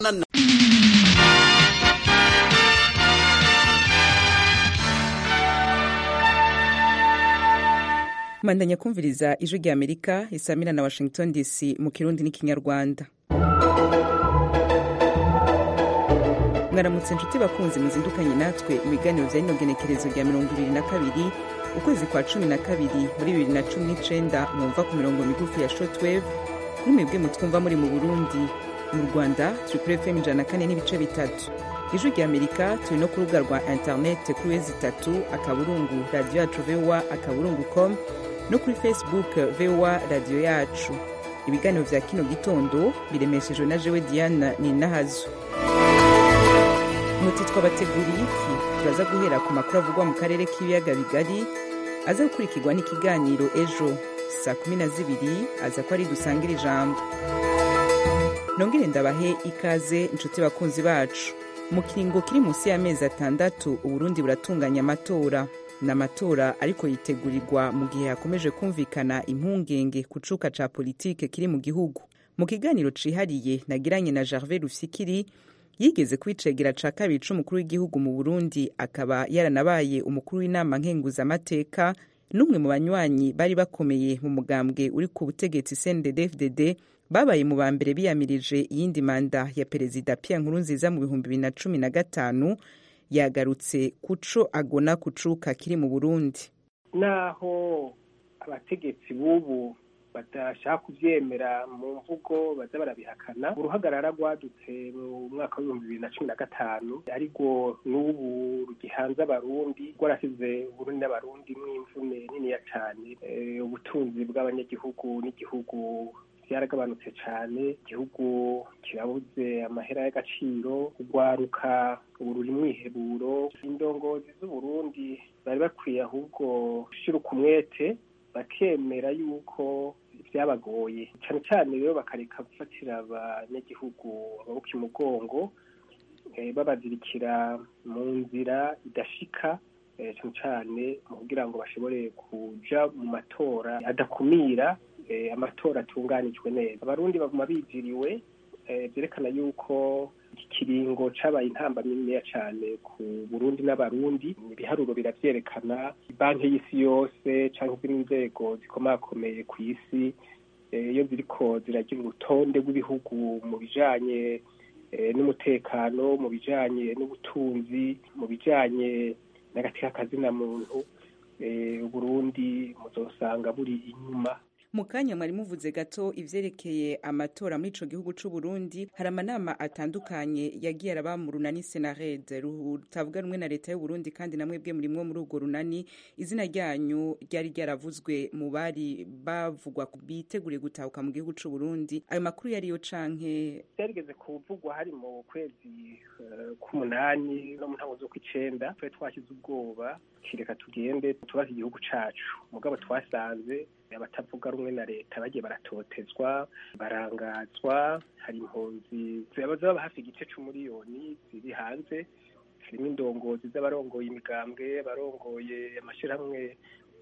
mandanya kumviriza ijwi rya amerika isamira na washington dc mu kirundi n'ikinyarwanda mwaramutse inshuti bakunzi muzindukanye natwe ibiganiro vya rino genekerezo rya mirongo ibiri na kabiri ukwezi kwa cumi na kabiri muri bibiri na cumi n'icenda mwumva ku mirongo migufi ya shortwave kuri mwebwe mutwumva muri mu burundi mu rwanda turi kuri fm ijana na kane n'ibice bitatu ijwi rya amerika turi no ku rubuga rwa interinete kuri wezi itatu akaburungu radiyo yacu voa akaburungu com no kuri facebook voa radiyo yacu ibiganiro vya kino gitondo biremeshejwe na jewe diana ninahazo muti twabateguriye iki turaza guhera ku makuru avugwa mu karere k'ibiyaga bigari aza gukurikirwa n'ikiganiro ejo saa kumi na zibiri aza ko ari dusangira ijambo nongere ndabahe ikaze inshuti bakunzi bacu mu kiringo kiri munsi y'amezi atandatu uburundi buratunganya amatora ni amatora ariko yitegurirwa mu gihe hakomeje kumvikana impungenge ku cuka ca politike kiri mu gihugu mu kiganiro cihariye nagiranye na gervais rufikiri yigeze kwicegera ca kabiri c'umukuru w'igihugu mu burundi akaba yaranabaye umukuru w'inama nkenguzamateka n'umwe mu banywanyi bari bakomeye mu mugambwe uri ku butegetsi cndd babaye mu ba mbere biyamirije iyindi manda ya perezida pierre nkurunziza mu bihumbi bibiri na cumi na gatanu yagarutse kuco agona kucuka kiri mu burundi naho abategetsi b'ubu badashaka kuvyemera mu mvugo baza barabihakana uruhagarara rwadutse mu mwaka w'ibihumbi bibiri na cumi na gatanu ariko n'ubu rugihanze abarundi rwarasize uburundi n'abarundi mw'imvune niniya cane ubutunzi bw'abanyagihugu n'igihugu byaragabanutse cyane igihugu kirabuze amahera y'agaciro urwaruka ubu ruri mwiheburo indongozi z'uburundi bari bakwiye ahubwo gushyira umwete bakemera yuko byabagoye cyane cyane rero bakareka gufatira abanyagihugu amaboko imugongo babazirikira mu nzira idashika cyane cyane mu kugira ngo bashobore kuja mu matora adakumira amatora atunganijwe neza abarundi baguma biziriwe byerekana yuko iki kiringo cabaye intamba niniya cane ku burundi n'abarundi ibiharuro biravyerekana banki y'isi yose canke izindi nzego zikomakomeye ku isi iyo ziriko ziragira urutonde rw'ibihugu mu bijanye n'umutekano mu bijanye n'ubutunzi mu bijanye n'agateka kazina muntu uburundi muzosanga buri inyuma mu kanya mwari muvuze gato ivyerekeye amatora muri ico gihugu c'uburundi hari amanama atandukanye yagiye araba mu runani senared rutavuga rumwe na leta y'uburundi kandi namwebwe murimwo muri urwo runani izina ryanyu ryari ryaravuzwe mu bari bavugwa biteguriye gutahuka mu gihugu c'uburundi ayo makuru yariyo canke byarigeze kuvugwa hari mu kwezi k'umunani no mu ntango z'ukw'icenda twari twashyize ubwoba kireka tugende tubaze igihugu cacu mugabo twasanze abatavuga rumwe na leta bagiye baratotezwa barangazwa hari impunzi zaba hafi igice c'umuriyoni ziri hanze harimo indongozi z'abarongoye imigambwe barongoye amashirahamwe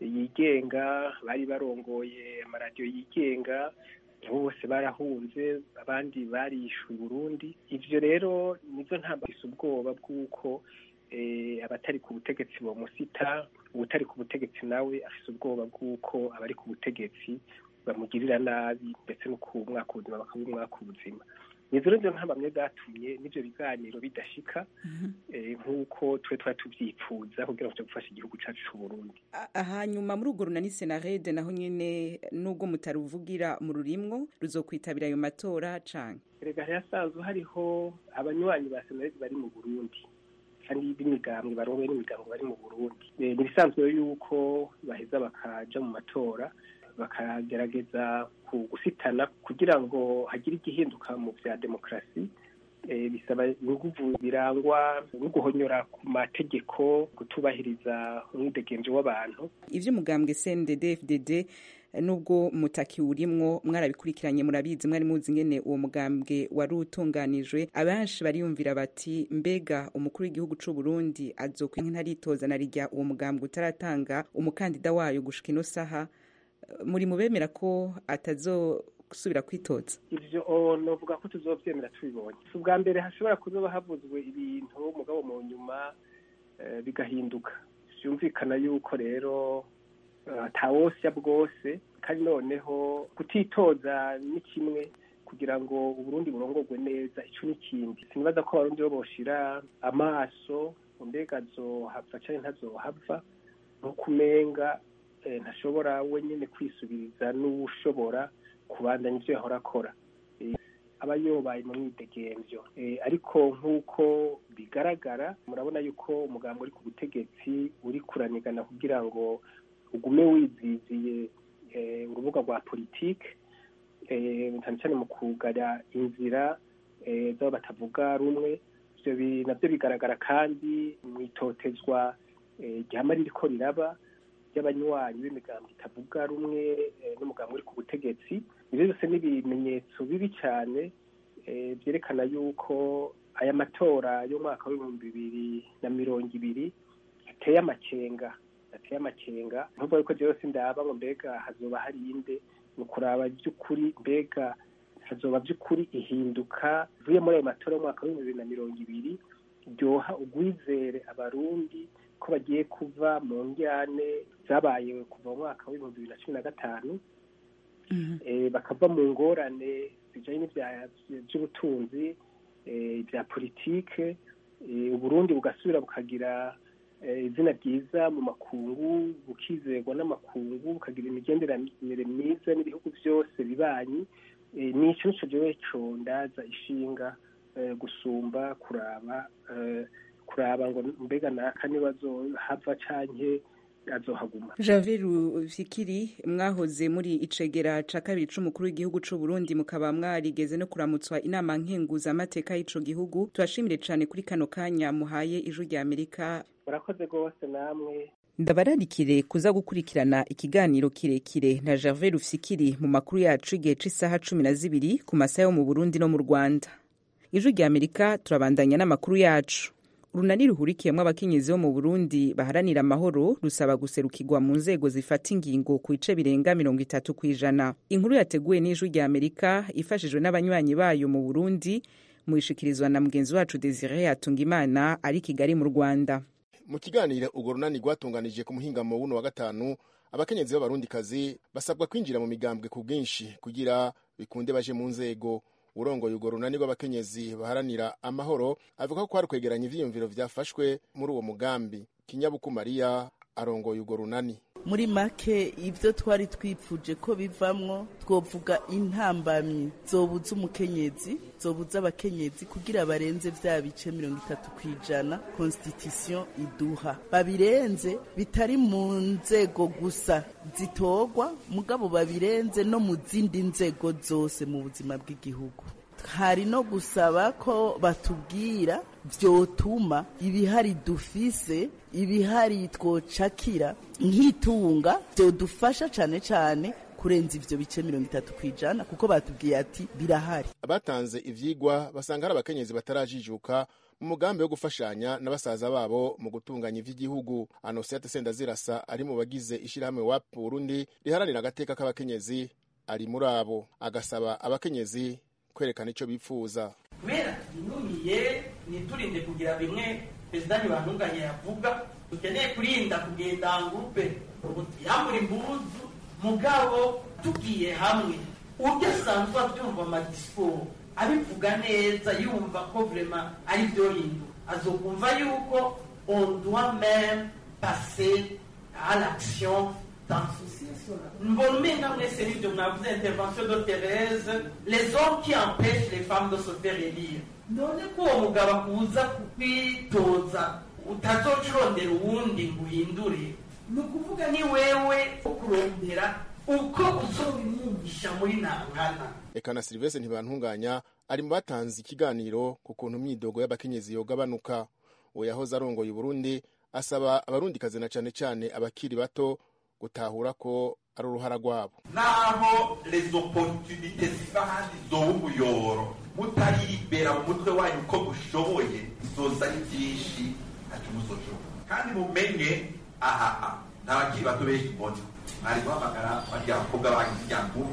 yigenga bari barongoye amaradiyo yigenga bose barahunze abandi barishuye Burundi ivyo rero nizo ntambafise ubwoba bw'uko abatari ku butegetsi bomusita ubutari ku butegetsi nawe afise ubwoba bw'uko abari ku butegetsi bamugirira nabi ndetse no ku mwaka ubuzima bakabumwaka ubuzima nizo rero ntambamye zatumye n'ivyo biganiro bidashika nk'uko twe twari tuvyipfuza kugira ngo tuje gufasha igihugu cacu c'uburundi hanyuma muri urwo runani senarede naho nyene n'ubwo mutaruvugira mu rurimwo ruzokwitabira ayo matora canke erega hasanzwe hariho abanywanyi ba senarede bari mu burundi kandi b'imigambwe barongoye n'imigambwe bari mu burundi ni ibisanzwe yuko baheza bakaja mu matora bakagerageza gusitana kugira ngo hagire igihinduka mu vya demokarasi bisaba inguvu birangwa no guhonyora ku mategeko gutubahiriza umwidegenzo w'abantu ivy'umugambwe cndd fdd nubwo mutaki urimwo mwarabikurikiranye murabizi mwari muzi ngene uwo mugambwe wari utunganijwe abenshi bariyumvira bati mbega umukuru w'igihugu c'u Burundi azokwenka ntaritoza na rijya uwo mugambwe utaratanga umukandida wayo gushika ino saha muri mubemera ko atazo gusubira kwitoza ivyo novuga ko tuzovyemera tubibonye si ubwa mbere hashobora kuzoba havuzwe ibintu mugabo mu nyuma bigahinduka vyumvikana yuko rero atawosya bwose kandi noneho kutitoza ni kimwe kugira ngo uburundi burongorwe neza ico n'ikindi sinibaza ko abarundi bo boshira amaso mbega azohava canke ntazohava nkuko umenga ntashobora wenyine kwisubiriza n'ushobora kubandanya ivyo yahora akora aba yobaye mu mwidegemvyo ariko nk'uko bigaragara murabona yuko umugambo uri ku butegetsi uri kuranigana kugira ngo ugume wiziziye urubuga rwa politike cyane cyane mu kugara inzira z'abo batavuga rumwe ivyo navyo bigaragara kandi mu itotezwa ryama ririko riraba ry'abanywanyi b'imigambo itavuga rumwe n'umugambo uri ku butegetsi ivyo byose ni ibimenyetso bibi cyane byerekana yuko aya matora y'umwaka w'ibihumbi bibiri na mirongo ibiri ateye amakenga ateye amakenga nkuvuga yuko jewe sindaba ngo mbega hazoba hari inde ni ukuraba by'ukuri mbega hazoba by'ukuri ihinduka ivuye muri ayo matora y'umwaka w'ibihumbi bibiri na mirongo ibiri ryoha ugwizere abarundi ko bagiye kuva mu njyane zabaye kuva mu mwaka w'ibihumbi bibiri na cumi na gatanu bakava mu ngorane zijanye by'ubutunzi bya politike uburundi bugasubira bukagira izina ryiza mu makungu bukizerwa n'amakungu bukagira imigenderanire myiza n'ibihugu byose bibanyi nico nico jewe co ndaza ishinga gusumba kuraba kuraba ngo mbega naka niba azohava canke azohaguma Javier Fikiri mwahoze muri icegera ca kabiri c'umukuru w'igihugu c'u Burundi mukaba mwarigeze no kuramutswa inama nkenguza amateka y'ico gihugu turashimire cane kuri kano kanya muhaye ijwi rya Amerika murakoze rwose namwe ndabararikire kuza gukurikirana ikiganiro kirekire na Gervais Rufyikiri mu makuru yacu igihe c'isaha cumi na zibiri ku masaha yo mu Burundi no mu Rwanda ijwi rya Amerika turabandanya n'amakuru yacu urunani ruhurikiyemwo abakenyezi bo mu burundi baharanira amahoro rusaba guserukirwa mu nzego zifata ingingo ku bice birenga mirongo itatu ku ijana inkuru yateguwe n'ijwi rya amerika ifashijwe n'abanywanyi bayo mu burundi mu ishikirizwa na mugenzi wacu desire yatungimana ari kigali mu rwanda mu kiganiro urwo runani rwatunganije ku muhingamo w'uno wa gatanu abakenyezi b'abarundikazi basabwa kwinjira mu migambwe ku bwinshi kugira bikunde baje mu nzego urongoye urwo runani rw'abakenyezi baharanira amahoro avuga ko kwari kwegeranya ivyiyumviro vyafashwe muri uwo mugambi kinyabuku mariya arongoye urwo runani muri make ibyo twari twipfuje ko bivamwo twovuga intambamyi zobuza umukenyezi zobuza abakenyezi kugira barenze vya bice mirongo itatu ku ijana constitution iduha babirenze bitari mu nzego gusa zitorwa mugabo babirenze no mu zindi nzego zose mu buzima bw'igihugu hari no gusaba ko batubwira vyotuma ibihari dufise ibihari twocakira nk'itunga vyodufasha cane cane kurenza ivyo bice mirongo itatu kw'ijana kuko batubwiye ati birahari abatanze ivyigwa basanga hari abakenyezi batarajijuka mu mugambi wo gufashanya na basaza babo mu gutunganya ivy'igihugu anosiate sendazirasa ari mu bagize ishirahamwe wap burundi riharanira agateka k'abakenyezi ari muri abo agasaba abakenyezi kwerekana ico bipfuza kubera tunumiye niturinde kugira bimwe perezida ntibantunganye yavuga dukeneye kurinda kugenda ngurupe yambura impuzu mugabo tugiye hamwe uryo asanzwe avyumva amadisiporo abivuga neza yumva ko vrema ari vyo hindu azokumva yuko on doit même passer à l'action mbona umenga mwese nivyo mwavuze intervention de Thérèse les hommes qui empêchent les femmes de se faire élire none ko uwo mugabo akuza kwitoza utazoca urondera uwundi ngo uhindure ni ukuvuga ni wewe kurondera uko uzobimwumvisha muri nangana eka na silivestre ntibantunganya ari mu batanze ikiganiro ku kuntu imyidogo y'abakenyezi yogabanuka uwo yahoze arongoye uburundi asaba abarundikazi na cane cane abakiri bato gutahura ko ari uruhara rwabo naho les opportunités ziva handi zoba umuyoro mutaribera mu mutwe wanyu uko mushoboye bizoza ari byinshi ntacyo muzoshobora kandi mumenye ahaha nta bakiri bato benshi mbona mwari guhamagara barya bakobwa banyu irya nkumi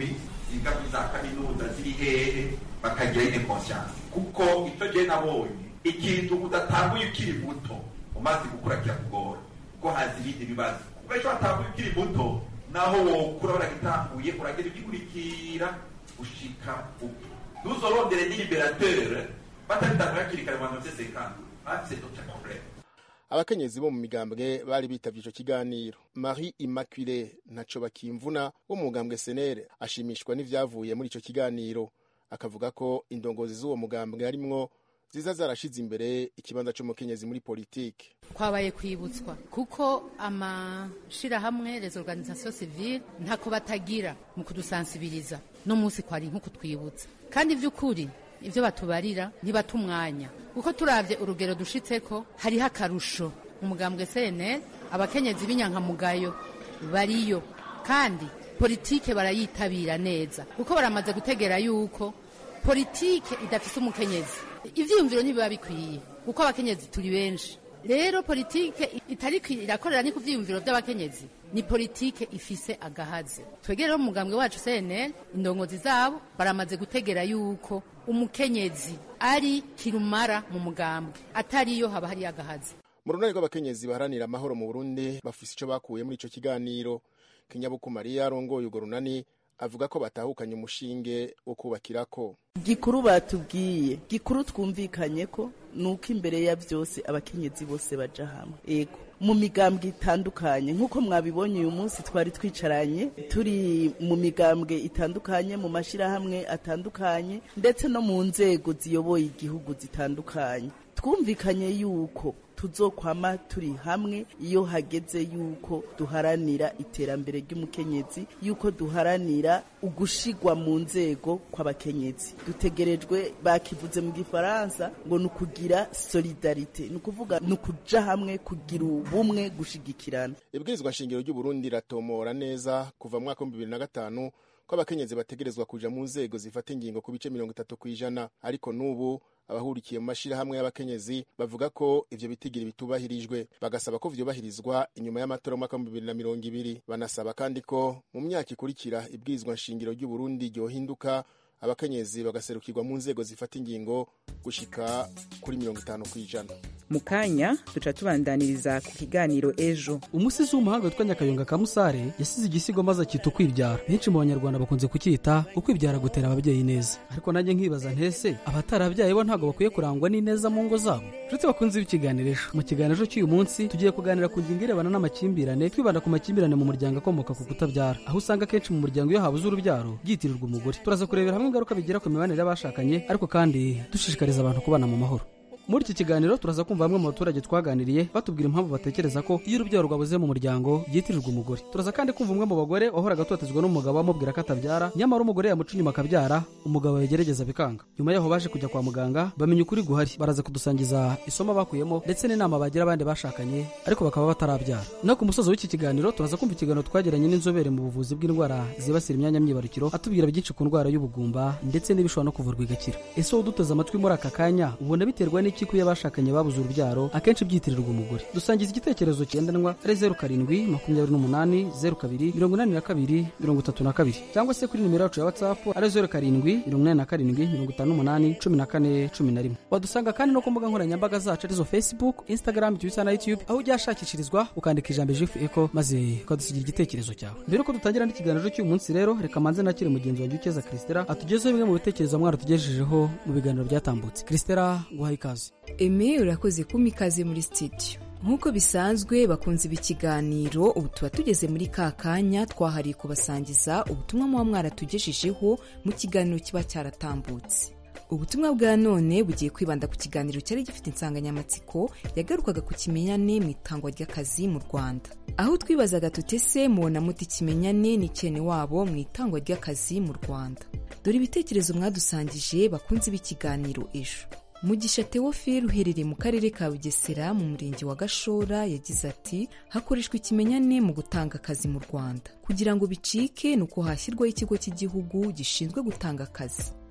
ziga muri za kaminuza ziri hehe bakagira ine conscience kuko icyo gihe nabonye ikintu udatanguye ukiri muto umaze gukura kirakugora kuko haza ibindi bibazo kuko ejo watanguye ukiri muto naho wokura baragitanguye uragenda ugikurikira gushika upfa ntuzorondere n'iliberateur batabitanguye hakiri kare mu bantu bafite sekandi bafite d'autres problèmes abakenyezi bo mu migambwe bari bitavye ico kiganiro marie immaculée ntaco bakimvuna wo mu mugambwe senere ashimishwa n'ivyavuye muri ico kiganiro akavuga ko indongozi z'uwo mugambwe harimwo ziza zarashize imbere ikibanza c'umukenyezi muri politike kwabaye kwibutswa kuko amashirahamwe les organisations civiles ntako batagira mu kudusansibiriza no munsi kwari nko kutwibutsa kandi vy'ukuri ivyo batubarira ntibata umwanya kuko turavye urugero dushitseko hariho akarusho umugambwe CNL abakenyezi b'inyankamugayo bariyo kandi politike barayitabira neza kuko baramaze gutegera yuko politike idafise umukenyezi ivyiyumviro ntibiba bikwiye kuko abakenyezi turi benshi rero politike itari irakorera ni ku vyiyumviro vy'abakenyezi ni politike ifise agahazi twegere rero umugambwe wacu CNL indongozi zabo baramaze gutegera yuko umukenyezi ari kirumara mu mugambwe atariyo haba hari agahazi mu runani rw'abakenyezi baharanira amahoro mu burundi bafise ico bakuye muri ico kiganiro kinyabuku mariya arongoye urwo runani avuga ko batahukanye umushinge wo kubakirako gikuru batubwiye gikuru twumvikanye ko nuko imbere ya byose abakenyezi bose baja hamwe ego mu migambwe itandukanye nk'uko mwabibonye uyu munsi twari twicaranye turi mu migambwe itandukanye mu mashyirahamwe atandukanye ndetse no mu nzego ziyoboye igihugu zitandukanye twumvikanye yuko tuzokwama turi hamwe iyo hageze yuko duharanira iterambere ry'umukenyezi yuko duharanira ugushigwa mu nzego kw'abakenyezi dutegerejwe bakivuze mu gifaransa ngo ni ukugira solidarite ni ukuvuga ni ukuja hamwe kugira ubumwe gushigikirana ibwirizwa nshingiro ry'uburundi ratomora neza kuva mu mwaka w'ibihumbi bibiri na gatanu ko abakenyezi bategerezwa kuja mu nzego zifata ingingo ku bice mirongo itatu kw'ijana ariko n'ubu abahurikiye mu mashirahamwe y'abakenyezi bavuga ko ivyo bitigiri bitubahirijwe bagasaba ko vyobahirizwa inyuma y'amatora y'umwaka w'ibihumbi bibiri na mirongo ibiri banasaba kandi ko mu myaka ikurikira ibwirizwa nshingiro ry'uburundi ryohinduka abakenyezi bagaserukirwa mu nzego zifata ingingo gushika kuri mirongo itanu kw'ijana mu kanya duca tubandaniriza ku kiganiro ejo umusizi w'umuhanga witwa nyakayonga ka musare yasize igisigo maze akita ukwibyara benshi mu banyarwanda bakunze kucyita ukwibyara gutera ababyeyi neza ariko nanjye nkibaza ntese abatarabyaye bo ntabwo bakwiye kurangwa n'ineza mu ngo zabo nshuti bakunze b'ikiganiro ejo mu kiganiro cy'uyu munsi tugiye kuganira ku ngingo irebana n'amakimbirane twibanda ku makimbirane mu muryango akomoka ku kutabyara aho usanga akenshi mu muryango iyo habuze urubyaro byitirirwa umugore turaza kurebera hamwe ingaruka bigira ku mibanire y'abashakanye ariko kandi dushishikariza abantu kubana mu mahoro muri iki kiganiro turaza kumva bamwe mu baturage twaganiriye batubwira impamvu batekereza ko iyo urubyaro rwabuze mu muryango byitirirwa umugore turaza kandi kumva umwe mu bagore wahoraga atotezwa n'umugabo amubwira ko atabyara nyamara umugore yamuca inyuma akabyara umugabo yagerageza bikanga nyuma yaho baje kujya kwa muganga bamenya ukuri guhari baraza kudusangiza isomo bakuyemo ndetse n'inama bagira abandi bashakanye ariko bakaba batarabyara no ku musozo w'iki kiganiro turaza kumva ikiganiro twagiranye n'inzobere mu buvuzi bw'indwara zibasira imyanya myibarukiro atubwira byinshi ku ndwara y'ubugumba ndetse n'ibishobora no kuvurwa igakira ese wowe uduteze amatwi muri aka kanya ubona biterwa n'iki ko iyo abashakanye babuze urubyaro akenshi byitirirwa umugore dusangiza igitekerezo cyendanwa ari zeru karindwi makumyabiri n'umunani zeru kabiri mirongo inani na kabiri mirongo itatu na kabiri cyangwa se kuri nimero yacu ya watsapu ari zeru karindwi mirongo inani na karindwi mirongo itanu n'umunani cumi na kane cumi na rimwe wadusanga kandi no ku mbuga nkoranyambaga zacu arizo facebook instagram twitter na youtube aho ujya hashakishirizwa ukandika ijambo jifu eko maze ukadusigira igitekerezo cyawe mbere yuko dutangira n'ikiganiro cy'uyu munsi rero reka manze nakire mugenzi wanjye ukeza christela atugezeho bimwe mu bitekerezo mwaratugejejeho mu biganiro byatambutse christela guhaye ikaze eme urakoze kumpa ikaze muri sitidiyo nk'uko bisanzwe bakunze ibi kiganiro ubu tuba tugeze muri ka kanya twahariye kubasangiza ubutumwa muba mwaratugejejeho mu kiganiro kiba cyaratambutse ubutumwa bwa none bugiye kwibanda ku kiganiro cyari gifite insanganyamatsiko yagarukaga ku kimenyane mu itangwa ry'akazi mu rwanda aho twibazaga tutese mubona muti ikimenyane n'icyene wabo mu itangwa ry'akazi mu rwanda dore ibitekerezo mwadusangije bakunze b'ikiganiro ejo mugisha teofile uherereye mu karere ka bugesera mu murenge wa gashora yagize ati hakoreshwa ikimenyane mu gutanga akazi mu rwanda kugira ngo bicike ni uko hashyirwaho ikigo cy'igihugu gishinzwe gutanga akazi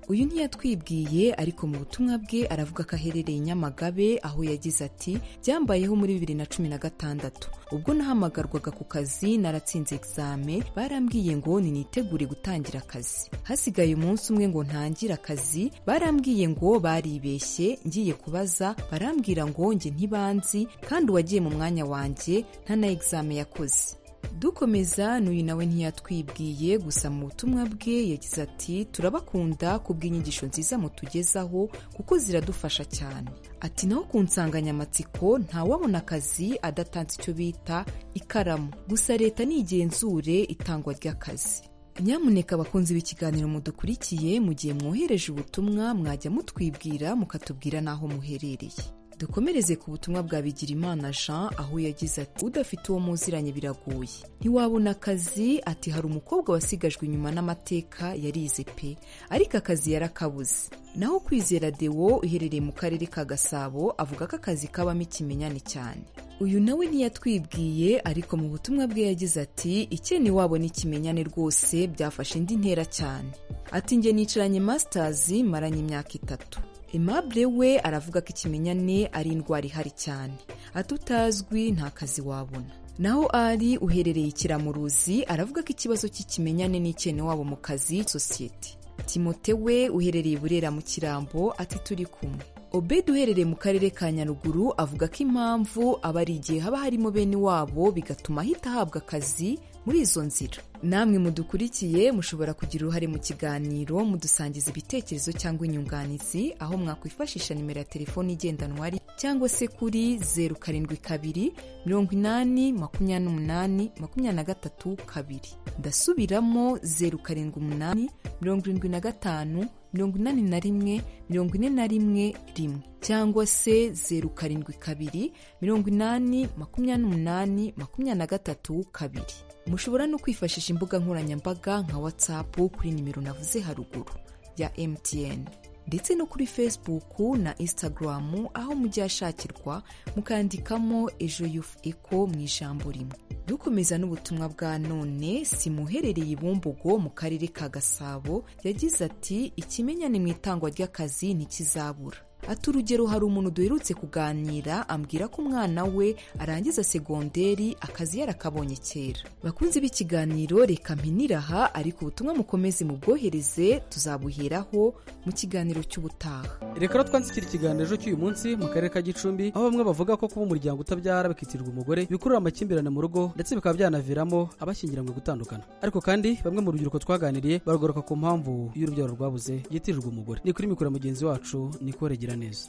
uyu ntiyatwibwiye ariko mu butumwa bwe aravuga ko aherereye i nyamagabe aho yagize ati byambayeho muri bibiri na cumi na gatandatu ubwo nahamagarwaga ku kazi naratsinze egizame barambwiye ngo ninitegure gutangira akazi hasigaye umunsi umwe ngo ntangire akazi barambwiye ngo baribeshye ngiye kubaza barambwira ngo njye ntibanzi kandi uwagiye mu mwanya wanjye nta na egizame yakoze dukomeza n'uyu nawe ntiyatwibwiye gusa mu butumwa bwe yagize ati turabakunda kubw'inyigisho nziza mutugezaho kuko ziradufasha cyane ati naho ku nsanganyamatsiko ntawabona akazi adatanze icyo bita ikaramu gusa leta nigenzure itangwa ry'akazi nyamuneka abakunzi b'ikiganiro mudukurikiye mu gihe mwohereje ubutumwa mwajya mutwibwira mukatubwira n'aho muherereye dukomereze ku butumwa bwa bigirimana jean aho yagize ati udafite uwo muziranye biragoye ntiwabona akazi ati hari umukobwa wasigajwe inyuma n'amateka yarize pe ariko akazi yarakabuze naho kwizera dewo uherereye mu karere ka gasabo avuga ko akazi kabamo ikimenyane cyane uyu nawe ntiyatwibwiye ariko mu butumwa bwe yagize ati ikene wabo n'ikimenyane rwose byafashe indi ntera cyane ati njye nicaranye masitazi maranye imyaka itatu Aimable we aravuga ko ikimenyane ari indwara ihari cyane ati utazwi nta kazi wabona naho ari uherereye ikiramuruzi aravuga ko ikibazo cy'ikimenyane n'icyene wabo mu kazi sosiyete timote we uherereye burera mu kirambo ati turi kumwe obedi uherereye mu karere ka nyaruguru avuga ko impamvu aba ari igihe haba harimo bene wabo bigatuma ahita ahabwa akazi muri izo nzira namwe mudukurikiye mushobora kugira uruhare mu kiganiro mudusangiza ibitekerezo cyangwa inyunganizi aho mwakwifashisha nimero ya telefoni igendanwa ari cyangwa se kuri zeru karindwi kabiri mirongo inani makumyabiri n'umunani makumyabiri na gatatu kabiri ndasubiramo zeru karindwi umunani mirongo irindwi na gatanu mirongo inani na rimwe mirongo ine na rimwe rimwe cyangwa se zeru karindwi kabiri mirongo inani makumyabiri n'umunani makumyabiri na gatatu kabiri mushobora no kwifashisha imbuga nkoranyambaga nka whatsapp kuri nimero navuze haruguru ya mtn ndetse no kuri facebook na instagram aho mujya hashakirwa mukandikamo ejo yufu eko mu ijambo rimwe dukomeza n'ubutumwa bwa none simuherereye i bumbogo mu karere ka gasabo yagize ati ikimenyane mu itangwa ry'akazi ntikizabura ati urugero hari umuntu duherutse kuganira ambwira ko umwana we arangiza segonderi akazi yarakabonye kera bakunze b'ikiganiro reka mpiniraha ariko ubutumwa mukomeze mubwohereze tuzabuheraho mu kiganiro cy'ubutaha reka rero twanzikira ikiganiro cy'uyu munsi mu karere ka gicumbi aho bamwe bavuga ko kuba umuryango utabyara bikitirwa umugore bikurura amakimbirane mu rugo ndetse bikaba byanaviramo abashyingiranywe gutandukana ariko kandi bamwe mu rubyiruko twaganiriye baragaruka ku mpamvu y'urubyaro rwabuze yitirirwa umugore ni kuri mikoro mugenzi wacu niko regera neza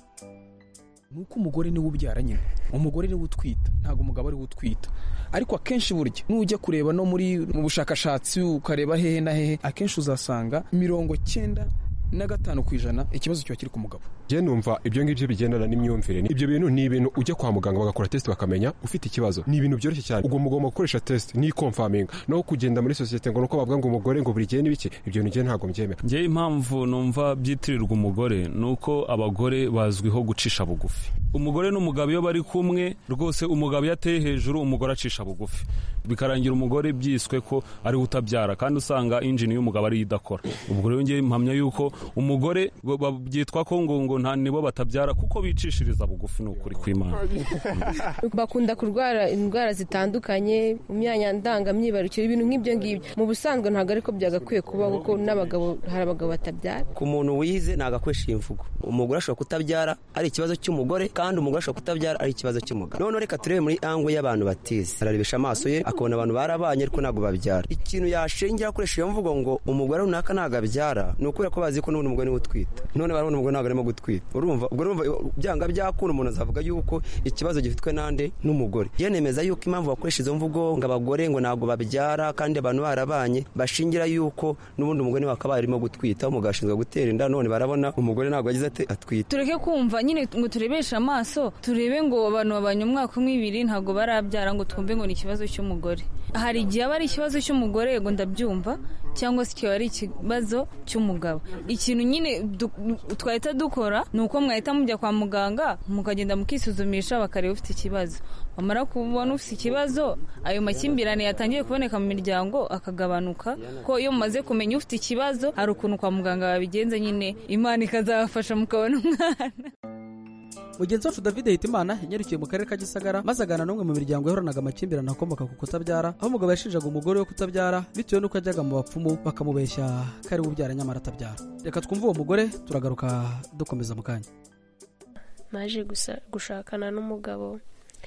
nuko umugore niwe ubyara nyine umugore niwe utwita ntabwo umugabo ariwe utwita ariko akenshi burya nujya kureba no muri mu bushakashatsi ukareba hehe na hehe akenshi uzasanga mirongo cyenda na gatanu ku ijana ikibazo kiba kiri ku mugabo njye numva ibyo ngibyo bigendana n'imyumvire ibyo bintu ni ibintu ujya kwa muganga bagakora tesite bakamenya ufite ikibazo ni ibintu byoroshye cyane ubwo mugomba gukoresha tesite n'ikomfaminga no kugenda muri sosiyete ngo nuko bavuga ngo umugore ngo buri gihe n'ibiki ibyo bintu njye ntabwo mbyemera njye impamvu numva byitirirwa umugore ni uko abagore bazwiho gucisha bugufi umugore n'umugabo iyo bari kumwe rwose umugabo iyo ateye hejuru umugore acisha bugufi bikarangira umugore byiswe ko ariwe utabyara kandi usanga injini y'umugabo ariyo idakora ubwo rero ngewe mpamya yuko umugore byitwa ko ngo ngo nta nibo batabyara kuko bicishiriza bugufi ni ukuri kw'imana bakunda kurwara indwara zitandukanye mu myanya ndangamyibarukiro ibintu nk'ibyo ngibyo mu busanzwe ntabwo ariko byagakwiye kuba kuko n'abagabo hari abagabo batabyara ku muntu wize ntabwo akoresha iyi mvugo umugore ashobora kutabyara ari ikibazo cy'umugore kandi umugore ashobora kutabyara ari ikibazo cy'umugabo noneho reka turebe muri ango y'abantu batize ararebesha amaso ye akabona abantu barabanye ariko ntabwo babyara ikintu yashingira akoresha iyo mvugo ngo umugore runaka ntabwo abyara ni ukubera ko bazi ko n'ubundi umugore niwe utwita none barabona umugore ntabwo arimo gutwita urumva ubwo urumva byanga byakunda umuntu azavuga yuko ikibazo gifitwe nande n'umugore yenemeza yuko impamvu bakoresha izo mvugo ngo abagore ngo ntabwo babyara kandi abantu barabanye bashingira yuko n'ubundi umugore niwe akaba arimo gutwita umugabo ashinzwe gutera inda none barabona umugore ntabwo agize ati atwite tureke kumva nyine ngo turebeshe amaso turebe ngo abantu babanye umwaka umwe ibiri ntabwo barabyara ngo twumve ngo ni ikibazo cy'umugore hari igihe aba ari ikibazo cy'umugore yego ndabyumva cyangwa se kikaba ari ikibazo cy'umugabo ikintu nyine twahita dukora ni uko mwahita mujya kwa muganga mukagenda mukisuzumisha bakareba ufite ikibazo wamara kubona ufite ikibazo ayo makimbirane yatangiye kuboneka mu miryango akagabanuka ko iyo mumaze kumenya ufite ikibazo hari ukuntu kwa muganga babigenza nyine imana ikazabafasha mukabona umwana mugenzi wacu david hitimana yanyarukiye mu karere ka gisagara maze agana n'umwe mu miryango yahoranaga amakimbirane akomoka ku kutabyara aho umugabo yashinjaga umugore we kutabyara bitewe n'uko ajyaga mu bapfumu bakamubeshya ko ari we ubyara nyamara atabyara reka twumve uwo mugore turagaruka dukomeza mu kanya naje gushakana n'umugabo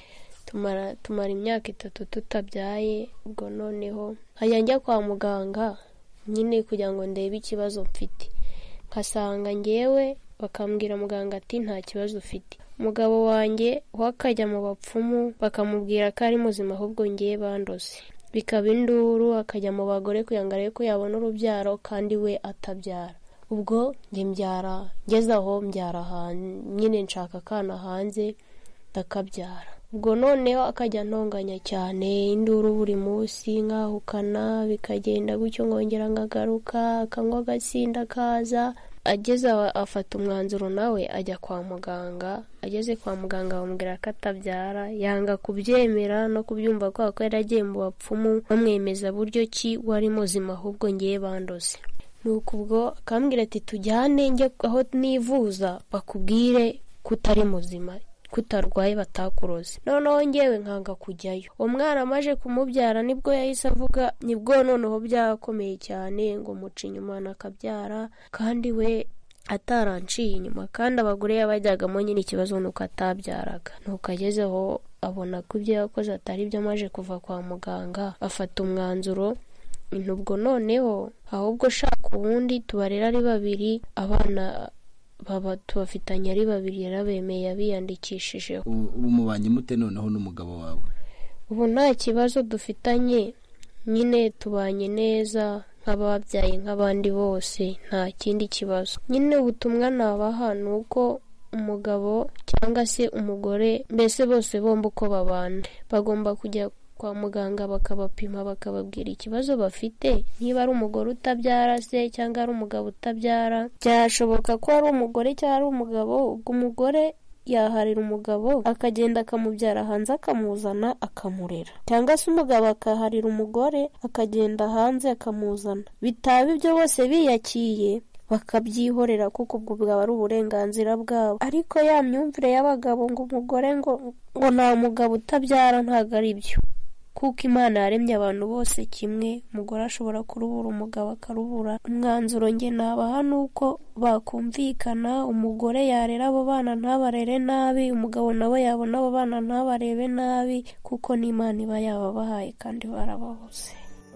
tumara imyaka itatu tutabyaye ubwo noneho nkajya njya kwa muganga nyine kugira ngo ndebe ikibazo mfite nkasanga ngewe bakambwira muganga ati nta kibazo ufite umugabo wanjye we akajya mu bapfumu bakamubwira ko ari muzima ahubwo ngewe bandoze bikaba induru akajya mu bagore kugira ngo arebe ko yabona urubyaro kandi we atabyara ubwo njye mbyara ngeze aho mbyara nyine nshaka akana hanze ndakabyara ubwo noneho akajya ntonganya cyane induru buri munsi nkahukana bikagenda gutyo nkongera nkagaruka akanywa agasinda kaza ageze aho afata umwanzuro nawe ajya kwa muganga ageze kwa muganga bamubwira ko atabyara yanga kubyemera no kubyumva kubera ko yari agiye mu bapfumu bamwemeza buryo ki wari muzima ahubwo ngiye bandoze nuko ubwo akambwira ati tujyane njye aho nivuza bakubwire ko utari muzima kutarwaye batakuroze noneho ngewe nkanga kujyayo uwo mwana amaje kumubyara nibwo yahise avuga nibwo noneho byakomeye cyane ngo muca inyuma akabyara kandi we ataranciye inyuma kandi abagore yabajyagamo nyine ikibazo ni uko atabyaraga nuko agezeho abona ko ibyo yakoze atari byo amaje kuva kwa muganga afata umwanzuro ubwo noneho ahubwo shaka ubundi tubarera ari babiri abana baba tubafitanye ari babiri yarabemeye yabiyandikishije ubu mubanye mute noneho n'umugabo wawe ubu nta kibazo dufitanye nyine tubanye neza nk'ababyaye nk'abandi bose nta kindi kibazo nyine ubutumwa nabaha ni uko umugabo cyangwa se umugore mbese bose bombi uko babana bagomba kujya kwa muganga bakabapima bakababwira ikibazo bafite niba ari umugore utabyara se cyangwa ari umugabo utabyara byashoboka ko ari umugore cyangwa ari umugabo ubwo umugore yaharira umugabo akagenda akamubyara hanze akamuzana akamurera cyangwa se umugabo akaharira umugore akagenda hanze akamuzana bitaba ibyo bose biyakiye bakabyihorera kuko ubwo bwaba ari uburenganzira bwabo ariko ya myumvire y'abagabo ngo umugore ngo ngo nta mugabo utabyara ntabwo ari byo kuko imana yaremye abantu bose kimwe umugore ashobora kurubura umugabo akarubura umwanzuro nge nabaha ni uko bakumvikana umugore yarera abo bana ntabarere nabi umugabo nawe yabona abo bana ntabarebe nabi kuko n'imana iba yababahaye kandi barababuze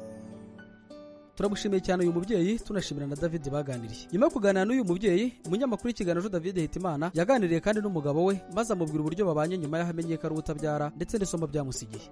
turamushimiye cyane uyu mubyeyi tunashimira na david baganiriye nyuma yo kuganira n'uyu mubyeyi umunyamakuru w'ikiganiro david hitimana yaganiriye kandi n'umugabo we maze amubwira uburyo babanye nyuma y'aho amenye ko ari utabyara ndetse n'isomo byamusigiye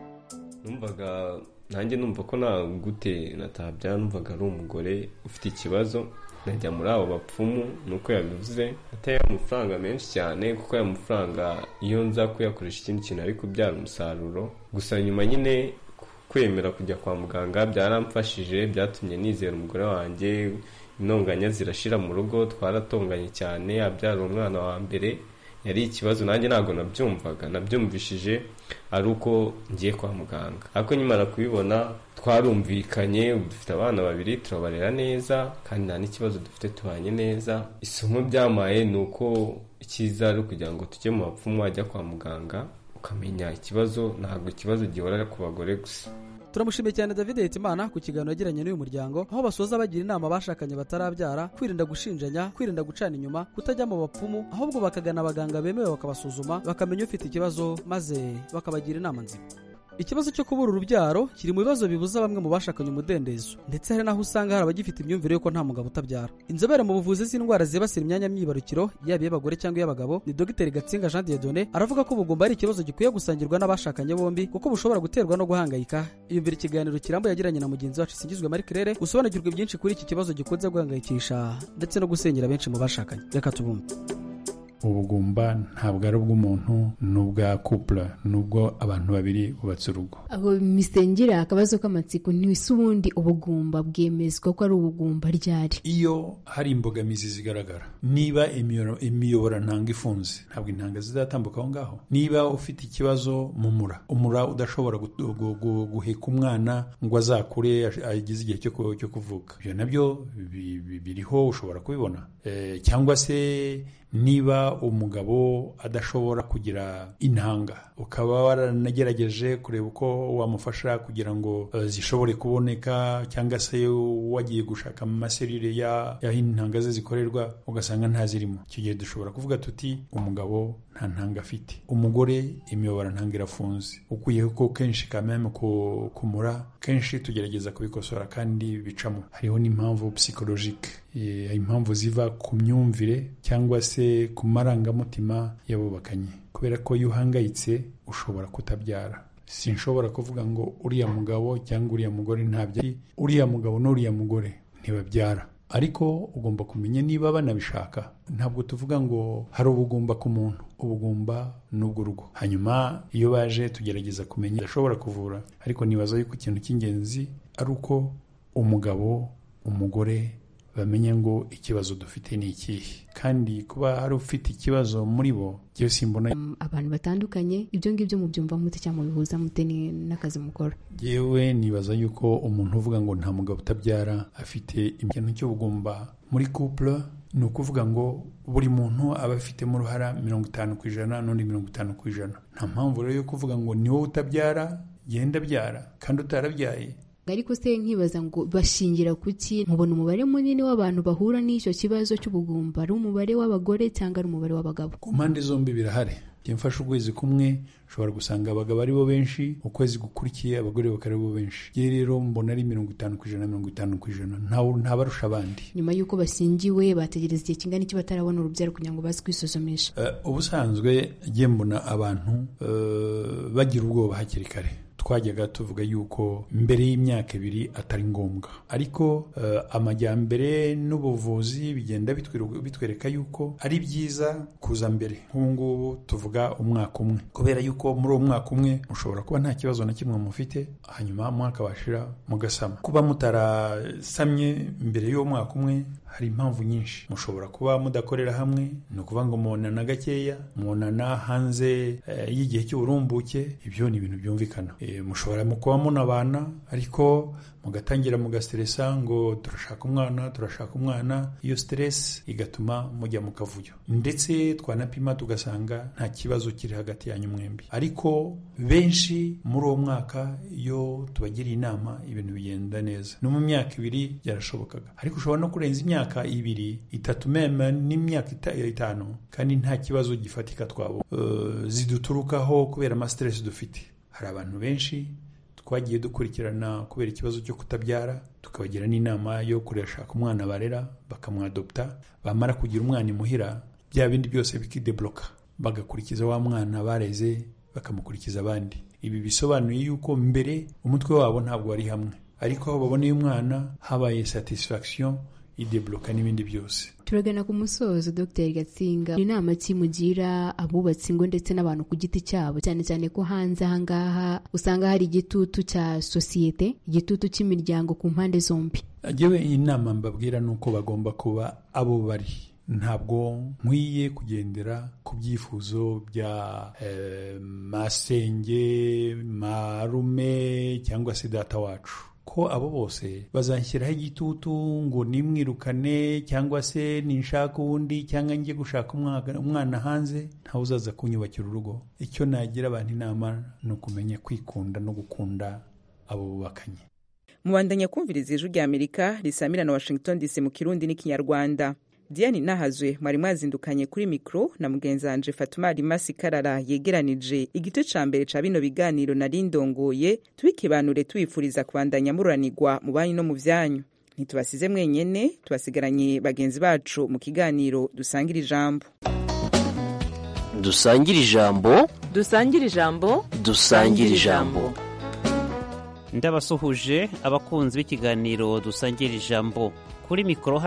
numvaga nanjye numva ko nta gute natabyara numvaga ari umugore ufite ikibazo najya muri abo bapfumu nuko yabivuze ateye amafaranga menshi cyane kuko aya mafaranga iyo nza kuyakoresha ikindi kintu ari kubyara umusaruro gusa nyuma nyine kwemera kujya kwa muganga byaramfashije byatumye nizera umugore wanjye intonganya zirashira mu rugo twaratonganye cyane abyara umwana wa mbere yari ikibazo nanjye ntabwo nabyumvaga nabyumvishije ari uko ngiye kwa muganga ariko nyimara kubibona twarumvikanye ubu dufite abana babiri turabarera neza kandi nta n'ikibazo dufite tubanye neza isomo byamaye ni uko icyiza ari ukugira ngo tujye mu bapfumu wajya kwa muganga ukamenya ikibazo ntabwo ikibazo gihora ku bagore gusa turamushimiye cyane david hitimana ku kiganiro yagiranye n'uyu muryango aho basoza bagira inama abashakanye batarabyara kwirinda gushinjanya kwirinda gucana inyuma kutajya mu bapfumu ahubwo bakagana abaganga bemewe bakabasuzuma bakamenya ufite ikibazo maze bakabagira inama nzima ikibazo cyo kubura urubyaro kiri mu bibazo bibuza bamwe mu bashakanye umudendezo ndetse hari n'aho usanga hari abagifite imyumvire y'uko nta mugabo utabyara inzobere mu buvuzi z'indwara zibasira imyanya myibarukiro yaba iy'abagore cyangwa iy'abagabo ni dogiteri gatsinga jean diedone aravuga ko ubugumba ari ikibazo gikwiye gusangirwa n'abashakanye bombi kuko bushobora guterwa no guhangayika yumvira ikiganiro kirambuye yagiranye na mugenzi wacu singizwe marie claire gusobanukirwa byinshi kuri iki kibazo gikunze guhangayikisha ndetse no gusenyera benshi mu bashakanye reka tubumve ubugumba ntabwo ari ubw'umuntu ni ubwa couple ni ubwo abantu babiri bubatse urugo abo misengera akabazo k'amatsiko ntibise ubundi ubugumba bwemezwa ko ari ubugumba ryari iyo hari imbogamizi zigaragara niba imiyoro- imiyoborantanga ifunze ntabwo intanga zizatambuka aho ngaho niba ufite ikibazo mu mura umura udashobora gu- gu- gu- guheka umwana ngo azakure ash- ageze igihe cyo ku- cyo kuvuka ibyo nabyo bi- bi- biriho ushobora kubibona Eh, cyangwa se niba umugabo adashobora kugira intanga ukaba waranagerageje kureba uko wamufasha kugira ngo eh, zishobore kuboneka cyangwa se wagiye gushaka mu maserire ya- y'aho intanga ze zikorerwa ugasanga ntazirimo icyo gihe dushobora kuvuga tuti umugabo nta ntanga afite umugore imiyoborantanga irafunze ukuyeho ko kenshi kameme ku- kumura kenshi tugerageza kubikosora kandi bicamo hariho n'impamvu psychologique eh, impamvu ziva ku myumvire cyangwa se ku marangamutima y'abubakanye kubera ko iyo uhangayitse ushobora kutabyara sinshobora kuvuga ngo uriya mugabo cyangwa uriya mugore ntabyara uriya mugabo n'uriya mugore ntibabyara ariko ugomba kumenya niba banabishaka ntabwo tuvuga ngo hari ubugumba ku muntu ubugumba ni ubw'urugo hanyuma iyo baje tugerageza kumenya idashobora kuvura ariko nibaza yuko ikintu cy'ingenzi ari uko umugabo umugore bamenye ngo ikibazo dufite ni ikihe kandi kuba hari ufite ikibazo muri bo njyewe simbona abantu batandukanye ibyo ngibyo mubyumva mute cyangwa mubihuza mute ni- n'akazi mukora yewe nibaza yuko umuntu uvuga ngo nta mugabo utabyara afite ikintu cy'ubugumba muri couple ni ukuvuga ngo buri muntu aba afitemo uruhara mirongo itanu ku ijana n'undi mirongo itanu ku ijana nta mpamvu rero yo kuvuga ngo ni wowe utabyara genda abyara kandi utarabyaye ariko se nkibaza ngo bashingira ku ki mubona umubare munini w'abantu bahura n'icyo kibazo cy'ubugumba ari umubare w'abagore cyangwa ari umubare w'abagabo ku mpande zombi birahari njye mfashe ukwezi kumwe ushobora gusanga abagabo ari bo benshi ukwezi gukurikiye abagore bakaba ari bo benshi njye rero mbona ari mirongo itanu ku ijana mirongo itanu ku ijana ntawe- ntabarusha abandi nyuma y'uko bashyingiwe bategereza igihe kingana iki batarabona urubyaro kugira ngo baze kwisuzumisha Eh, ubusanzwe njye mbona abantu eh, bagira ubwoba hakiri kare twajyaga tuvuga yuko mbere y'imyaka ibiri atari ngombwa ariko eh, amajyambere n'ubuvuzi bigenda bitwiru- bitwereka yuko ari byiza kuza mbere nk'ubu ngubu tuvuga umwaka umwe kubera yuko muri uwo mwaka umwe mushobora kuba nta kibazo na kimwe mufite hanyuma umwaka washira mugasama kuba mutarasamye mbere y'uwo mwaka umwe hari impamvu nyinshi mushobora kuba mudakorera hamwe ni ukuvuga ngo mubonana gakeya mubonana hanze eh, y'igihe cy'uburumbuke ibyo ni ibintu byumvikana Eh, mushobora mu kuba munabana ariko mugatangira mugasteresa ngo turashaka umwana turashaka umwana iyo stress igatuma mujya mu kavuyo ndetse twanapima tugasanga nta kibazo kiri hagati yanyu mwembi ariko benshi muri uwo mwaka iyo tubagiriye inama ibintu bigenda neza no mu myaka ibiri byarashobokaga ariko ushobora no kurenza imyaka ibiri itatu meme n'imyaka ita- itanu kandi nta kibazo gifatika twabo Eh, ziduturukaho kubera amastress dufite hari abantu benshi twagiye dukurikirana kubera ikibazo cyo kutabyara tukabagira n'inama yo kurashaka umwana barera bakamwadopta bamara kugira umwana imuhira bya bindi byose bikidebloka bagakurikiza wa mwana bareze bakamukurikiza abandi ibi bisobanuye yuko mbere umutwe wabo ntabwo wari hamwe ariko aho baboneye umwana habaye satisfaction idebloka n'ibindi byose turagana ku musozo dr gatsinga inama ki mugira abubatsi ingo ndetse n'abantu ku giti cyabo cyane cyane ko hanze ahangaha usanga hari igitutu cya sosiyete igitutu cy'imiryango ku mpande zombi Njyewe inama mbabwira ni uko bagomba kuba abo bari ntabwo nkwiye kugendera ku byifuzo bya eh, masenge marume cyangwa se data wacu ko abo bose bazanshyiraho igitutu ngo nimwirukane cyangwa se ninshaka uwundi cyangwa njye gushaka umwana- umwana hanze ntawe uzaza kunyubakira urugo icyo nagira abantu inama ni ukumenya kwikunda no gukunda abo bubakanye mubandanya kumviriza ijwi rya amerika risamira na washington dc mu kirundi n'ikinyarwanda diane nahazwe mwari mwazindukanye kuri mikoro na mugenzi wanje fatuma rimasi karara yegeranije igice ca mbere ca bino biganiro nari ndongoye tubikibanure tubifuriza kubandanya mururanirwa mu banyu no mu vyanyu ntitubasize mwenyene tubasigaranye bagenzi bacu mu kiganiro dusangira ijambo dusangire ijambo dusangire ijambo dusangire ijambo ndabasuhuje abakunzi b'ikiganiro dusangira ijambo kuri mikoro